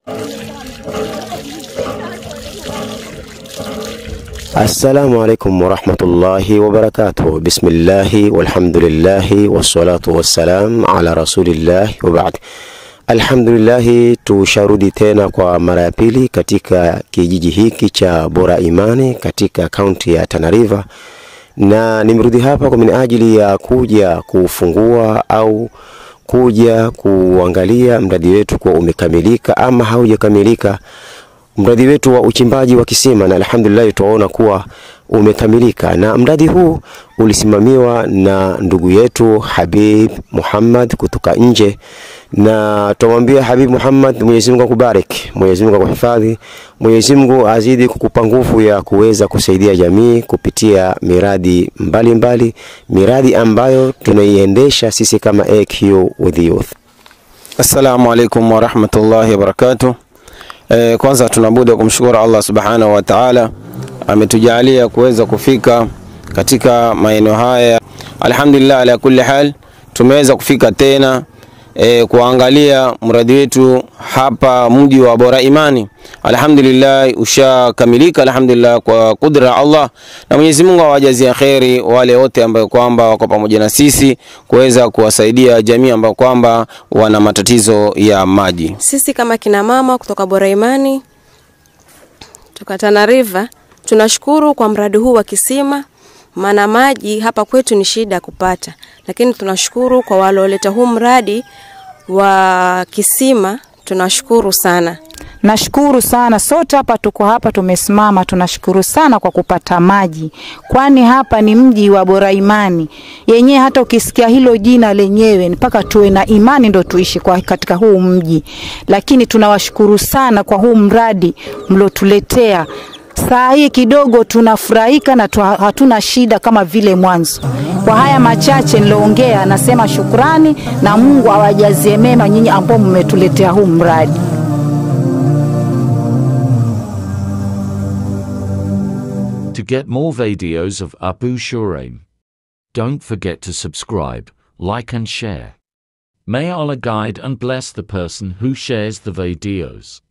Assalamu alaikum warahmatullahi wabarakatuh. Bismillahi walhamdulillahi wassalatu wassalam ala rasulillahi wabaad. Alhamdulillahi, tusharudi tena kwa mara ya pili katika kijiji hiki cha Bora Imani katika kaunti ya Tana River, na nimerudi hapa kwa minajili ya kuja kufungua au kuja kuangalia mradi wetu kuwa umekamilika ama haujakamilika mradi wetu wa uchimbaji wa kisima, na alhamdulillah tuwaona kuwa umekamilika, na mradi huu ulisimamiwa na ndugu yetu Habib Muhammad kutoka nje, na tumwambia Habib Muhammad, Mwenyezi Mungu akubariki, Mwenyezi Mungu akuhifadhi, Mwenyezi Mungu azidi kukupa nguvu ya kuweza kusaidia jamii kupitia miradi mbalimbali mbali, miradi ambayo tunaiendesha sisi kama AQ with Youth. Assalamu alaikum warahmatullahi wabarakatuh. E, kwanza tunabudi kumshukuru Allah subhanahu wa ta'ala ametujalia kuweza kufika katika maeneo haya. Alhamdulillah, ala kulli hal tumeweza kufika tena e, kuangalia mradi wetu hapa mji wa Bora Imani. Alhamdulillah ushakamilika, alhamdulillah kwa kudra ya Allah, na Mwenyezi Mungu awajazie kheri wale wote ambao kwamba wako pamoja na sisi kuweza kuwasaidia jamii ambao kwamba wana matatizo ya maji. Sisi kama kina mama kutoka Bora Imani kutoka Tana River tunashukuru kwa mradi huu wa kisima, maana maji hapa kwetu ni shida kupata, lakini tunashukuru kwa walioleta huu mradi wa kisima, tunashukuru sana. Nashukuru sana, sote hapa tuko hapa tumesimama, tunashukuru sana kwa kupata maji, kwani hapa ni mji wa Bora Imani yenyewe. Hata ukisikia hilo jina lenyewe mpaka tuwe na imani ndo tuishi kwa katika huu mji, lakini tunawashukuru sana kwa huu mradi mliotuletea. Saa hii kidogo tunafurahika na tuha, hatuna shida kama vile mwanzo. Kwa haya machache niloongea, nasema shukrani na Mungu awajazie mema nyinyi ambao mmetuletea huu mradi. To get more videos of Abu Shuraim, don't forget to subscribe, like and share. May Allah guide and bless the person who shares the videos.